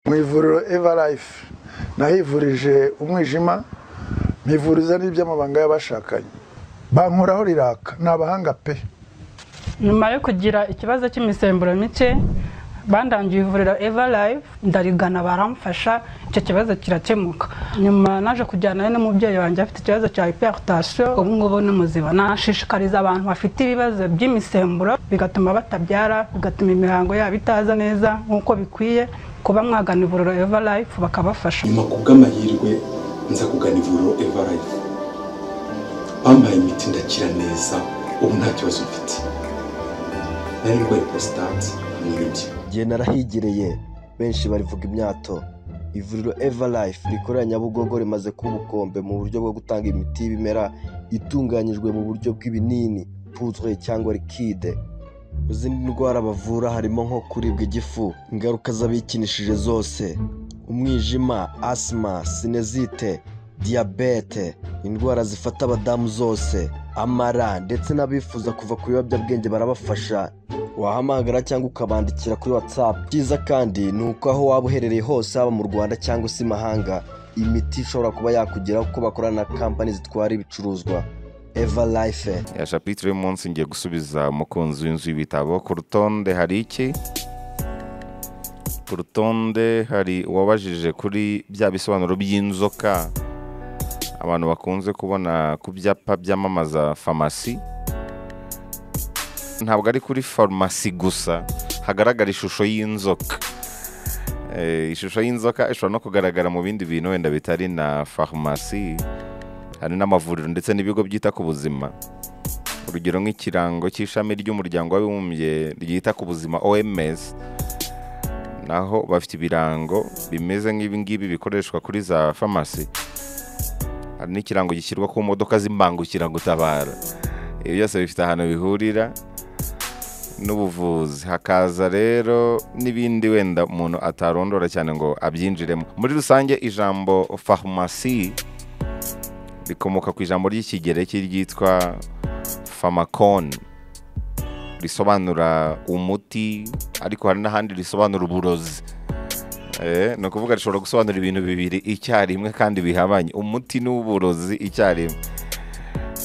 mu ivuriro eva life nahivurije umwijima mpivuriza n'iby'amabanga y'abashakanye bankoraho riraka ni abahanga pe nyuma yo kugira ikibazo cy'imisemburo mike bandangiye ivuriro eva live ndarigana baramfasha icyo kibazo kirakemuka nyuma naje kujyanayo n'umubyeyi wanjye afite ikibazo cya hypertension ubu ngubu ni muzima nashishikariza abantu bafite ibibazo by'imisemburo bigatuma batabyara bigatuma imihango yabo itaza neza nk'uko bikwiye kuba mwagana ivuriro eva life bakabafasha nyuma ku bw'amahirwe nza kugana ivuriro eva life bampaye imiti ndakira neza ubu nta kibazo mfite nari ndwaye prostate hamwe n'ibyo igihe narahigereye benshi barivuga imyato ivuriro eva life rikorera nyabugogo rimaze kuba ubukombe mu buryo bwo gutanga imiti y'ibimera itunganyijwe mu buryo bw'ibinini puzwe cyangwa likide mu zindi ndwara bavura harimo nko kuribwa igifu ingaruka z'abikinishije zose umwijima asima sinezite diyabete indwara zifata abadamu zose amara ndetse n'abifuza kuva ku biyobyabwenge barabafasha wahamagara cyangwa ukabandikira kuri watsapu byiza kandi ni uko aho waba uherereye hose haba mu rwanda cyangwa se imahanga imiti ishobora kuba yakugeraho kuko bakorana na kampani zitwara ibicuruzwa eva life ya shapitire y'umunsi ngiye gusubiza umukunzi w'inzu y'ibitabo ku rutonde hari iki ku rutonde hari uwabajije kuri bya bisobanuro by'inzoka abantu bakunze kubona ku byapa byamamaza farumasi ntabwo ari kuri farumasi gusa hagaragara ishusho y'inzoka Eh, ishusho y'inzoka ishobora no kugaragara mu bindi bintu wenda bitari na farumasi hari n'amavuriro ndetse n'ibigo byita ku buzima urugero nk'ikirango cy'ishami ry'umuryango w'abibumbye ryita ku buzima oms naho bafite ibirango bimeze nk'ibi ngibi bikoreshwa kuri za farumasi hari n'ikirango gishyirwa ku modoka z'imbangukiragutabara ibi byose bifite ahantu bihurira n'ubuvuzi hakaza rero n'ibindi wenda umuntu atarondora cyane ngo abyinjiremo muri rusange ijambo farumasi rikomoka ku ijambo ry'ikigereki ryitwa famakoni risobanura umuti ariko hari n'ahandi risobanura uburozi Eh, ni ukuvuga rishobora gusobanura ibintu bibiri icyarimwe kandi bihabanye umuti n'uburozi icyarimwe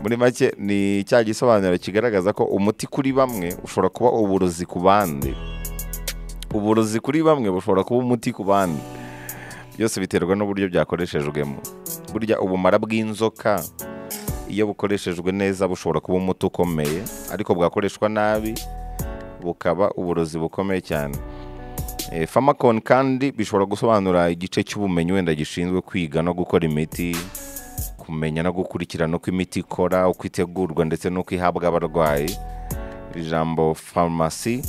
muri make ni cya gisobanuro kigaragaza ko umuti kuri bamwe ushobora kuba uburozi ku bandi uburozi kuri bamwe bushobora kuba umuti ku bandi byose biterwa n'uburyo byakoreshejwemo burya ubumara bw'inzoka iyo bukoreshejwe neza bushobora kuba umuti ukomeye ariko bwakoreshwa nabi bukaba uburozi bukomeye cyane Eh, famakoni kandi bishobora gusobanura igice cy'ubumenyi wenda gishinzwe kwiga no gukora imiti kumenya no gukurikirana uko imiti ikora uko itegurwa ndetse n'uko ihabwa abarwayi ijambo farumasi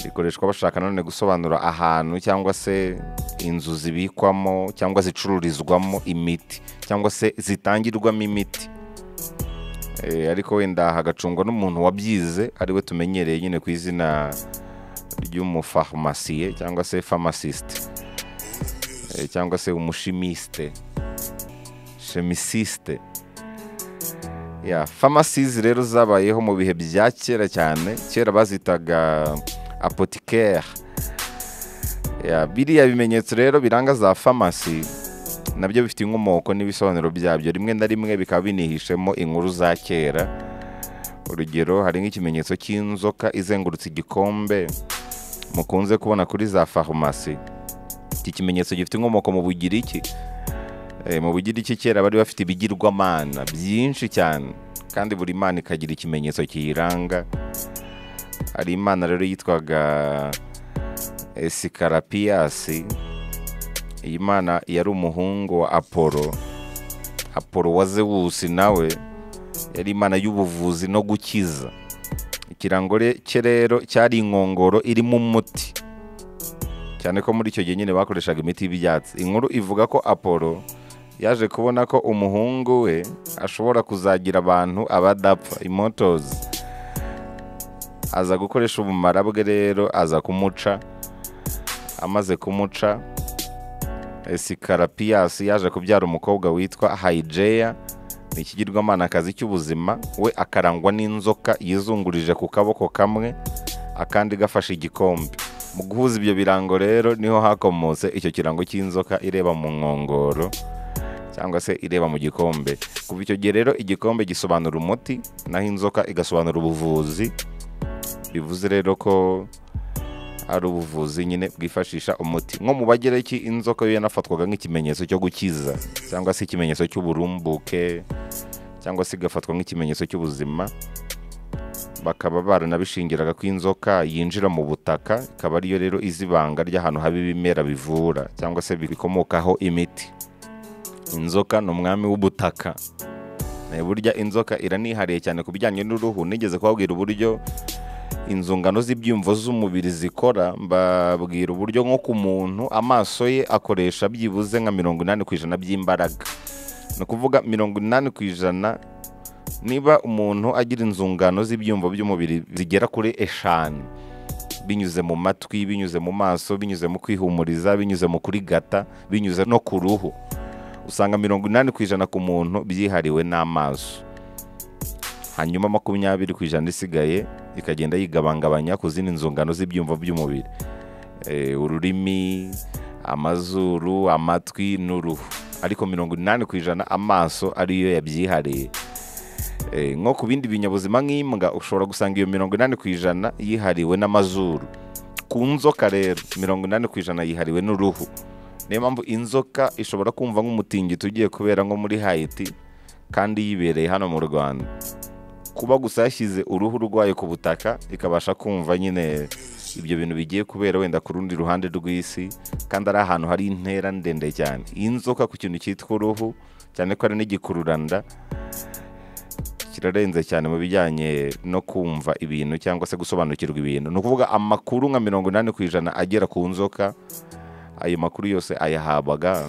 rikoreshwa bashaka nanone gusobanura ahantu cyangwa se inzu zibikwamo cyangwa zicururizwamo imiti cyangwa se zitangirwamo imiti Eh, ariko wenda hagacungwa n'umuntu wabyize ariwe tumenyereye nyine ku izina ry'umufarumasiye cyangwa se famasisite Eh, cyangwa se umushimisite shemisisite ya famasizi rero zabayeho mu bihe bya kera cyane kera bazitaga apotikeri ya biriya bimenyetso rero biranga za famasi nabyo bifite inkomoko n'ibisobanuro byabyo rimwe na rimwe bikaba binihishemo inkuru za kera urugero hari nk'ikimenyetso cy'inzoka izengurutse igikombe mukunze kubona kuri za farumasi iki kimenyetso gifite inkomoko mu bugiriki Eh, mu bugiriki kera bari bafite ibigirwamana byinshi cyane kandi buri mana ikagira ikimenyetso kiyiranga hari imana rero yitwaga esikarapiyasi iyi mana yari umuhungu wa apolo apolo wa zewusi nawe yari imana y'ubuvuzi no gukiza ikirango re- cye rero cyari inkongoro irimo umuti cyane ko muri icyo gihe nyine bakoreshaga imiti y'ibyatsi inkuru ivuga ko apolo yaje kubona ko umuhungu we ashobora kuzagira abantu abadapfa imotozi aza gukoresha ubumara bwe rero aza kumuca amaze kumuca esikarapiyasi yaje kubyara umukobwa witwa hayijeya ni ikigirwamanakazi cy'ubuzima we akarangwa n'inzoka yizungurije ku kaboko kamwe akandi gafashe igikombe mu guhuza ibyo birango rero niho hakomotse icyo kirango cy'inzoka ireba mu nkongoro cyangwa se ireba mu gikombe kuva icyo gihe rero igikombe gisobanura umuti naho inzoka igasobanura ubuvuzi bivuze rero ko ari ubuvuzi nyine bwifashisha umuti nko mu bagereki inzoka yo yanafatwaga nk'ikimenyetso cyo gukiza cyangwa se ikimenyetso cy'uburumbuke cyangwa se igafatwa nk'ikimenyetso cy'ubuzima bakaba baranabishingiraga ko inzoka yinjira mu butaka ikaba ariyo rero izi ibanga ry'ahantu haba ibimera bivura cyangwa se bikomokaho imiti inzoka ni umwami w'ubutaka Eh, burya inzoka iranihariye cyane ku bijyanye n'uruhu nigeze kubabwira uburyo inzungano z'ibyumvo z'umubiri zikora mbabwira uburyo nko ku muntu amaso ye akoresha byibuze nka mirongo inani ku ijana by'imbaraga ni ukuvuga mirongo inani ku ijana niba umuntu agira inzungano z'ibyumvo by'umubiri zigera kuri eshanu binyuze mu matwi binyuze mu maso binyuze mu kwihumuriza binyuze mu kurigata binyuze no ku ruhu usanga mirongo inani ku ijana ku muntu byihariwe n'amaso hanyuma makumyabiri ku ijana isigaye ikagenda yigabangabanya ku zindi nzungano z'ibyumvo by'umubiri Eh, ururimi amazuru amatwi n'uruhu ariko mirongo inani ku ijana amaso ariyo yabyihariye Eh, nko ku bindi binyabuzima nk'imbwa ushobora gusanga iyo mirongo inani ku ijana yihariwe n'amazuru ku nzoka rero mirongo inani ku ijana yihariwe n'uruhu niyo mpamvu inzoka ishobora kumva nk'umutingito ugiye kubera nko muri hayiti kandi yibereye hano mu rwanda kuba gusa yashyize uruhu rwayo ku butaka ikabasha kumva nyine ibyo bintu bigiye kubera wenda ku rundi ruhande rw'isi kandi ari ahantu hari intera ndende cyane inzoka ku kintu cyitwa uruhu cyane ko ari n'igikururanda kirarenze cyane mu bijyanye no kumva ibintu cyangwa se gusobanukirwa ibintu ni ukuvuga amakuru nka mirongo inani ku ijana agera ku nzoka ayo makuru yose ayahabwaga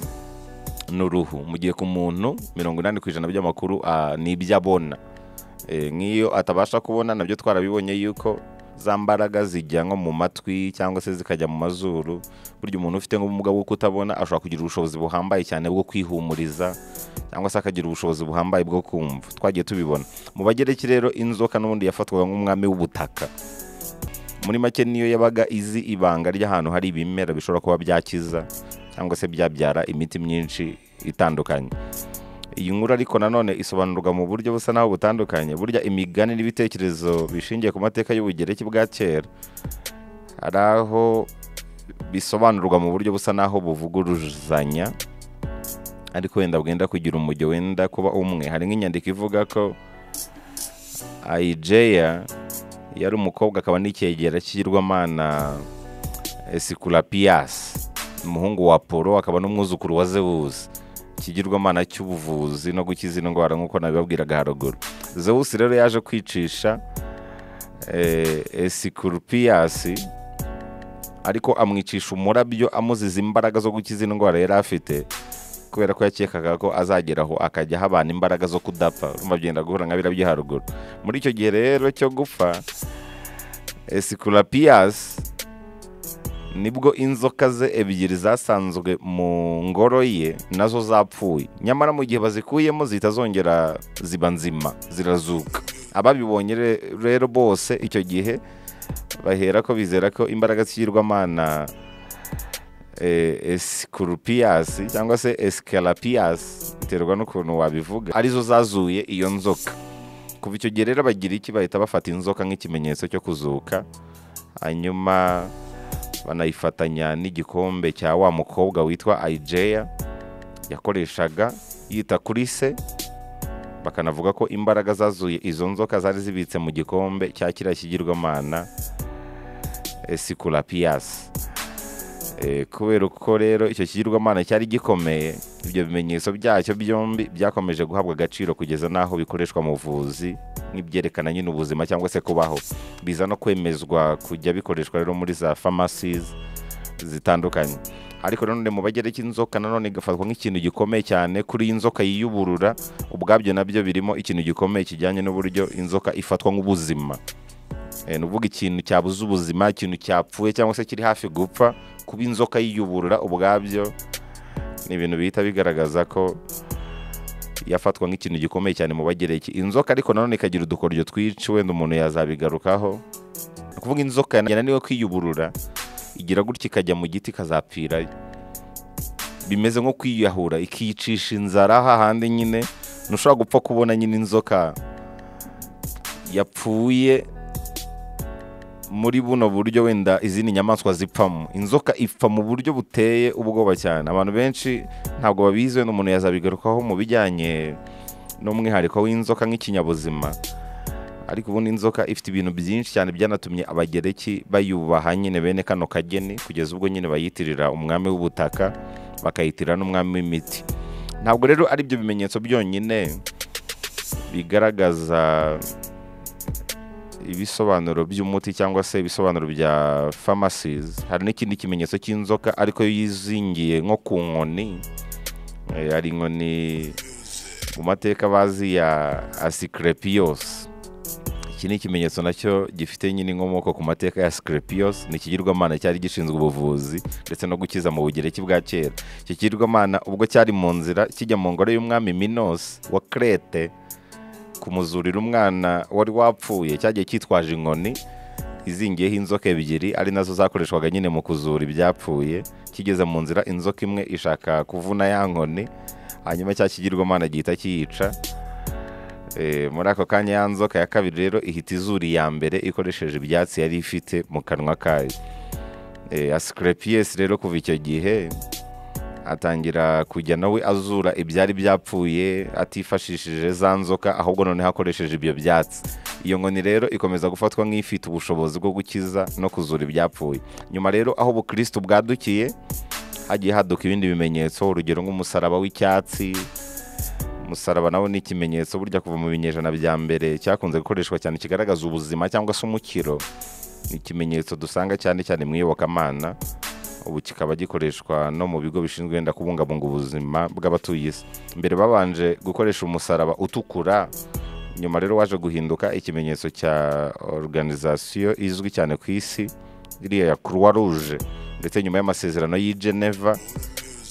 n'uruhu mu gihe ku muntu mirongo inani ku ijana by'amakuru ah, ni ibyo abona Eh, nk'iyo atabasha kubona nabyo twarabibonye yuko za mbaraga zijya nko mu matwi cyangwa se zikajya mu mazuru burya umuntu ufite nk'ubumuga bwo kutabona ashobora kugira ubushobozi buhambaye cyane bwo kwihumuriza cyangwa se akagira ubushobozi buhambaye bwo kumva twagiye tubibona mu bagereki rero inzoka n'ubundi yafatwaga nk'umwami w'ubutaka muri make niyo yabaga izi ibanga ry'ahantu hari ibimera bishobora kuba byakiza cyangwa se byabyara imiti myinshi itandukanye iyi nkuru ariko nanone isobanurwa mu buryo busa naho butandukanye burya imigani n'ibitekerezo bishingiye ku mateka y'ubugereki bwa kera hari aho bisobanurwa mu buryo busa naho buvuguruzanya ariko wenda bwenda kugira umujyo wenda kuba umwe hari nk'inyandiko ivuga ko ayijeya yari umukobwa akaba n'icyegera cy'igirwamana esikurapiyasi umuhungu wa polo akaba n'umwuzukuru wa zewusi ikigirwamana cy'ubuvuzi no gukiza indwara nk'uko nabibabwiraga haruguru zewusi rero yaje kwicisha eh, esikurupiyasi ariko amwicisha umurabyo amuziza imbaraga zo gukiza indwara yari afite kubera ko yakekaga ko azageraho akajya ahabana imbaraga zo kudapfa urumva byenda guhura nka biriya by'iharuguru muri icyo gihe rero cyo gupfa esikurapiyasi nibwo inzoka ze ebyiri zasanzwe mu ngoro ye nazo zapfuye nyamara mu gihe bazikuyemo zihita zongera ziba nzima zirazuka ababibonye re- rero bose icyo gihe bahera ko bizera ko imbaraga z'ikigirwamana eh, esikurupiyasi cyangwa se esikarapiyasi biterwa n'ukuntu wabivuga arizo zazuye iyo nzoka kuva icyo gihe rero abagiriki bahita bafata inzoka nk'ikimenyetso cyo kuzuka hanyuma banayifatanya n'igikombe cya wa mukobwa witwa ayijeya yakoreshaga yita kuri se bakanavuga ko imbaraga zazuye izo nzoka zari zibitse mu gikombe cya kiriya kigirwamana esikurapiyasi Eh, kubera uko rero icyo kigirwamana cyari gikomeye ibyo bimenyetso byacyo byombi byakomeje guhabwa agaciro kugeza n'aho bikoreshwa mu buvuzi nk'ibyerekana nyine ubuzima cyangwa se kubaho biza no kwemezwa kujya bikoreshwa rero muri za pharmacies zitandukanye ariko nanone mu bagereki inzoka nanone igafatwa nk'ikintu gikomeye cyane kuri iyi nzoka yiyuburura ubwabyo nabyo birimo ikintu gikomeye kijyanye n'uburyo inzoka ifatwa nk'ubuzima Eh, ni ukuvuga ikintu cyabuze ubuzima ikintu cyapfuye cyangwa se kiri hafi gupfa kuba inzoka yiyuburura ubwabyo ni ibintu bihita bigaragaza ko yafatwa nk'ikintu gikomeye cyane mu bagereki inzoka ariko nanone ikagira udukoryo twinshi wenda umuntu yazabigarukaho ni ukuvuga inzoka yananiwe kwiyuburura igira gutya ikajya mu giti ikazapfirayo bimeze nko kwiyahura ikiyicisha inzara hahandi nyine ntushobora gupfa kubona nyine inzoka yapfuye muri buno buryo wenda izindi nyamaswa zipfamo inzoka ipfa mu buryo buteye ubwoba cyane abantu benshi ntabwo babizi wenda umuntu yazabigarukaho mu bijyanye n'umwihariko w'inzoka nk'ikinyabuzima ariko ubundi inzoka ifite ibintu byinshi cyane byanatumye abagereki bayubaha nyine bene kano kageni kugeza ubwo nyine bayitirira umwami w'ubutaka bakayitirira n'umwami w'imiti ntabwo rero ari ibyo bimenyetso byonyine bigaragaza ibisobanuro by'umuti cyangwa se ibisobanuro bya pharmacies hari n'ikindi kimenyetso cy'inzoka ariko yo yizingiye nko ku nkoni Eh, hari inkoni mu mateka bazi ya asikrepiyos iki ni ikimenyetso nacyo gifite nyine inkomoko ku mateka ya Screpios ni ikigirwamana cyari gishinzwe ubuvuzi ndetse no gukiza mu bugereki bwa kera iki kigirwamana ubwo cyari mu nzira kijya mu ngoro y'umwami minos wa krete kumuzurira umwana wari wapfuye cyagiye cyitwaje inkoni izingiyeho inzoka ebyiri ari nazo zakoreshwaga nyine mu kuzura ibyapfuye kigeze mu nzira inzoka imwe ishaka kuvuna ya nkoni hanyuma cya kigirwamana gihita kiyica Eh, muri ako kanya ya nzoka ya kabiri rero ihita izura iya mbere ikoresheje ibyatsi yari ifite mu kanwa kayo Eh, Asclepius rero kuva icyo gihe atangira kujya nawe azura ibyari byapfuye atifashishije za nzoka ahubwo noneho akoresheje ibyo byatsi iyo nkoni rero ikomeza gufatwa nk'ifite ubushobozi bwo gukiza no kuzura ibyapfuye nyuma rero aho ubukristo bwadukiye hagiye haduka ibindi bimenyetso urugero nk'umusaraba w'icyatsi umusaraba nawo ni ikimenyetso burya kuva mu binyejana bya mbere cyakunze gukoreshwa cyane kigaragaza ubuzima cyangwa se umukiro ni ikimenyetso dusanga cyane cyane mu iyobokamana ubu kikaba gikoreshwa no mu bigo bishinzwe wenda kubungabunga ubuzima bw'abatuye isi mbere babanje gukoresha umusaraba utukura nyuma rero waje guhinduka ikimenyetso cya organizasiyo izwi cyane ku isi iriya ya croix rouge ndetse nyuma y'amasezerano y'i geneva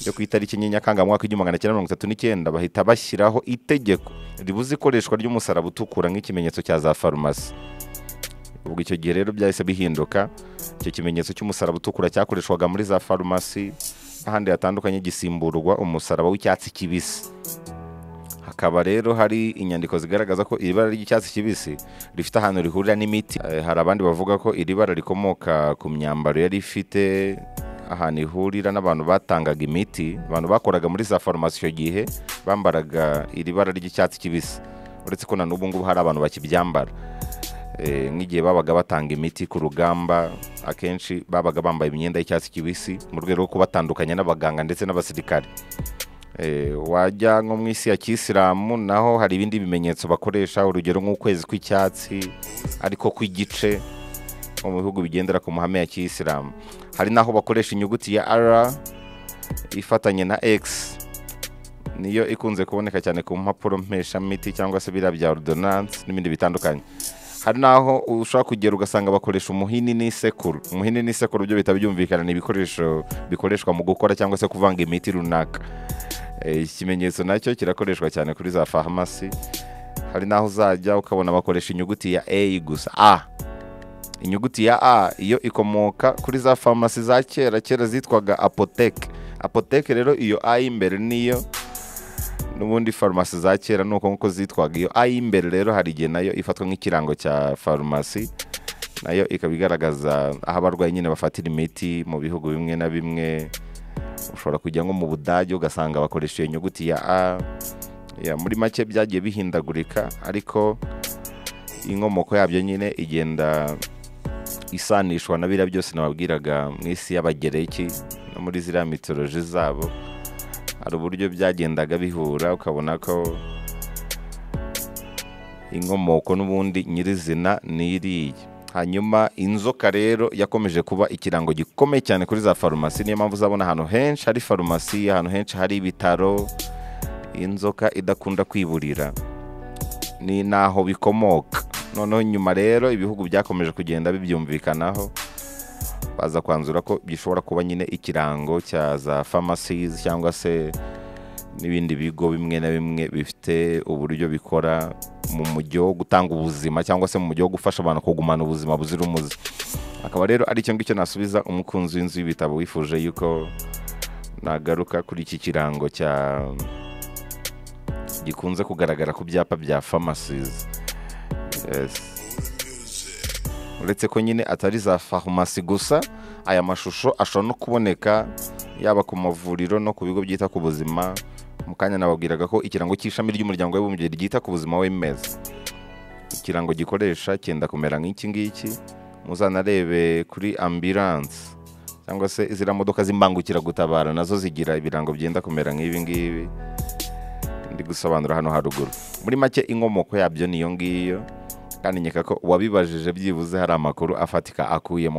yo ku itariki enye nyakanga igihumbi magana cyenda mirongo itatu n'icyenda bahita bashyiraho itegeko ribuza ikoreshwa ry'umusaraba utukura nk'ikimenyetso cya za farumasi ubwo icyo gihe rero byahise bihinduka icyo kimenyetso cy'umusaraba utukura cyakoreshwaga muri za farumasi n'ahandi hatandukanye gisimburwa umusaraba w'icyatsi kibisi hakaba rero hari inyandiko zigaragaza ko iri bara ry'icyatsi kibisi rifite ahantu rihurira n'imiti Eh, hari abandi bavuga ko iri bara rikomoka ku myambaro yari ifite ahantu ihurira n'abantu batangaga imiti abantu bakoraga muri za farumasi icyo gihe bambaraga iri bara ry'icyatsi kibisi uretse ko na n'ubu ngubu hari abantu bakibyambara Eh, nk'igihe babaga batanga imiti ku rugamba akenshi babaga bambaye imyenda y'icyatsi kibisi mu rwego rwo kubatandukanya n'abaganga ndetse n'abasirikare Eh, wajya nko mu isi ya kisilamu naho hari ibindi bimenyetso bakoresha urugero nk'ukwezi kw'icyatsi ariko kw'igice nko mu bihugu bigendera ku mahame ya kisilamu hari n'aho bakoresha inyuguti ya r ifatanye na x niyo ikunze kuboneka cyane ku mpapuro mpeshamiti cyangwa se biriya bya ordonance n'ibindi bitandukanye hari n'aho ushobora kugera ugasanga bakoresha umuhini n'isekuru umuhini n'isekuru byo bihita byumvikana ni ibikoresho bikoreshwa mu gukora cyangwa se kuvanga imiti runaka Eh, iki kimenyetso nacyo kirakoreshwa cyane kuri za farumasi hari n'aho uzajya ukabona bakoresha inyuguti ya a gusa a inyuguti ya a iyo ikomoka kuri za farumasi za kera kera zitwaga apoteke apoteke rero iyo a y'imbere niyo n'ubundi farumasi za kera ni uko nguko zitwaga iyo a y'imbere rero hari igihe nayo ifatwa nk'ikirango cya farumasi nayo ikaba igaragaza aho abarwayi nyine bafatira imiti mu bihugu bimwe na bimwe ushobora kujya nko mu budage ugasanga bakoresha iyo nyuguti ya a Ya, muri make byagiye bihindagurika ariko inkomoko yabyo nyine igenda isanishwa na biriya byose nababwiraga mu isi y'abagereki no muri ziriya mitoloji zabo hari uburyo byagendaga bihura ukabona ko inkomoko n'ubundi nyirizina ni iriya hanyuma inzoka rero yakomeje kuba ikirango gikomeye cyane kuri za farumasi niyo mpamvu uzabona ahantu henshi hari farumasi ahantu henshi hari ibitaro inzoka idakunda kwiburira ni naho bikomoka noneho nyuma rero ibihugu byakomeje kugenda bibyumvikanaho baza kwanzura ko gishobora kuba nyine ikirango cya za pharmacies cyangwa se n'ibindi bigo bimwe na bimwe bifite uburyo bikora mu mujyi wo gutanga ubuzima cyangwa se mu mujyi wo gufasha abantu kugumana ubuzima buzira umuze akaba rero ari icyo ngicyo nasubiza umukunzi w'inzu y'ibitabo wifuje yuko nagaruka kuri iki kirango cya gikunze kugaragara ku byapa bya pharmacies Yes. uretse ko nyine atari za farumasi gusa aya mashusho ashobora no kuboneka yaba ku mavuriro no ku bigo byita ku buzima mu kanya nababwiraga ko ikirango cy'ishami ry'umuryango w'abibumbye ryita ku buzima w'imeza ikirango gikoresha cyenda kumera nk'iki ngiki muzanarebe kuri ambiranse cyangwa se ziriya modoka z'imbangukiragutabara nazo zigira ibirango byenda kumera nk'ibi ngibi ndi gusobanura hano haruguru muri make inkomoko yabyo niyo ngiyo kandi nkeka ko uwabibajije byibuze hari amakuru afatika akuyemo